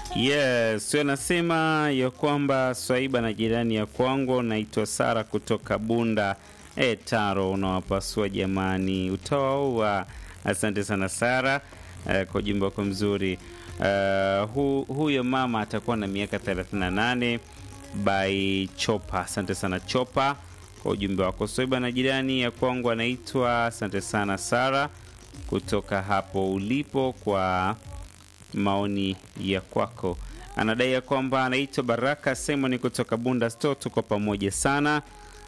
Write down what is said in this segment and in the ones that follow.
Yes, anasema ya kwamba Swaiba na jirani ya kwangu naitwa Sara kutoka Bunda. E, Taro unawapasua jamani, utawaua. Asante sana Sara eh, kwa ujumbe wako mzuri. Eh, hu, huyo mama atakuwa na miaka 38 by Chopa. Asante sana Chopa kwa ujumbe wako. Swaiba na jirani ya kwangu anaitwa, asante sana Sara kutoka hapo ulipo kwa maoni ya kwako. Anadai ya kwamba anaitwa Baraka Simon kutoka Bunda Store, tuko pamoja sana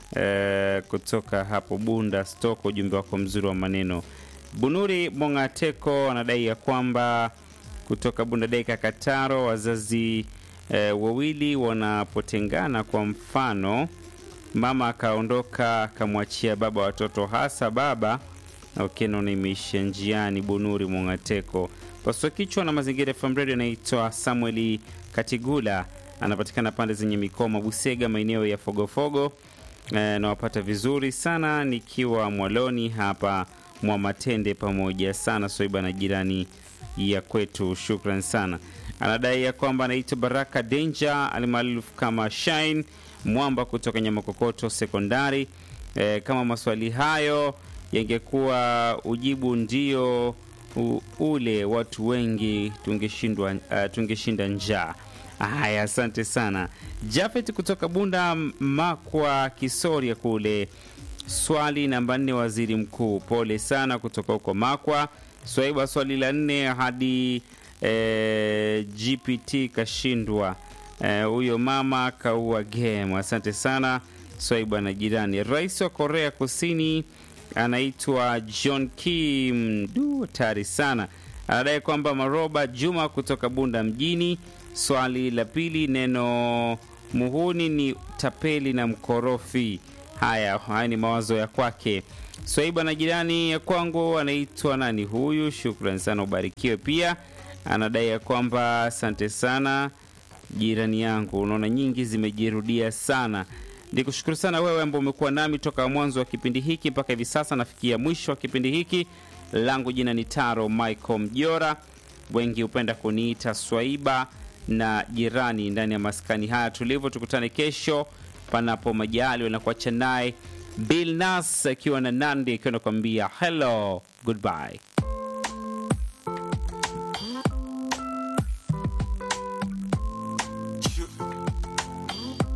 e, kutoka hapo Bunda Store kwa ujumbe wako mzuri wa maneno. Bunuri Mongateko anadai ya kwamba kutoka Bunda Deka Kataro, wazazi e, wawili wanapotengana, kwa mfano mama akaondoka akamwachia baba watoto, hasa baba Okay, naona imeishia njiani. Bunuri Mongateko pasua kichwa na mazingira FM Radio anaitwa Samueli Katigula, anapatikana pande zenye mikoma Busega, maeneo ya Fogofogo. E, nawapata vizuri sana nikiwa Mwaloni hapa mwa Matende, pamoja sana Swaiba na jirani ya kwetu, shukran sana. Anadai ya kwamba anaitwa Baraka Danger alimaarufu kama Shine Mwamba kutoka Nyamakokoto Sekondari. E, kama maswali hayo yangekuwa ujibu ndio u, ule watu wengi tungeshindwa uh, tungeshinda njaa. Haya, asante sana Jafet kutoka Bunda Makwa Kisoria kule. Swali namba nne, waziri mkuu, pole sana kutoka huko Makwa. Swaiba, swali la nne hadi eh, GPT kashindwa huyo eh, mama kaua game. Asante sana Swaiba na jirani. Rais wa Korea Kusini anaitwa John Kim. Du, hatari sana. Anadai kwamba Maroba Juma kutoka Bunda mjini. Swali la pili, neno muhuni ni tapeli na mkorofi. Haya, haya ni mawazo ya kwake. Swaiba na jirani ya kwangu anaitwa nani huyu? Shukran sana, ubarikiwe. Pia anadai ya kwamba asante sana jirani yangu. Unaona nyingi zimejirudia sana. Nikushukuru sana wewe ambao umekuwa nami toka mwanzo wa kipindi hiki mpaka hivi sasa nafikia mwisho wa kipindi hiki. Langu jina ni Taro Michael Mjora, wengi hupenda kuniita Swaiba na jirani ndani ya maskani haya tulivu. Tukutane kesho panapo majali, wanakuacha naye Bill Nas akiwa na Nandi akiwa nakwambia hello goodbye.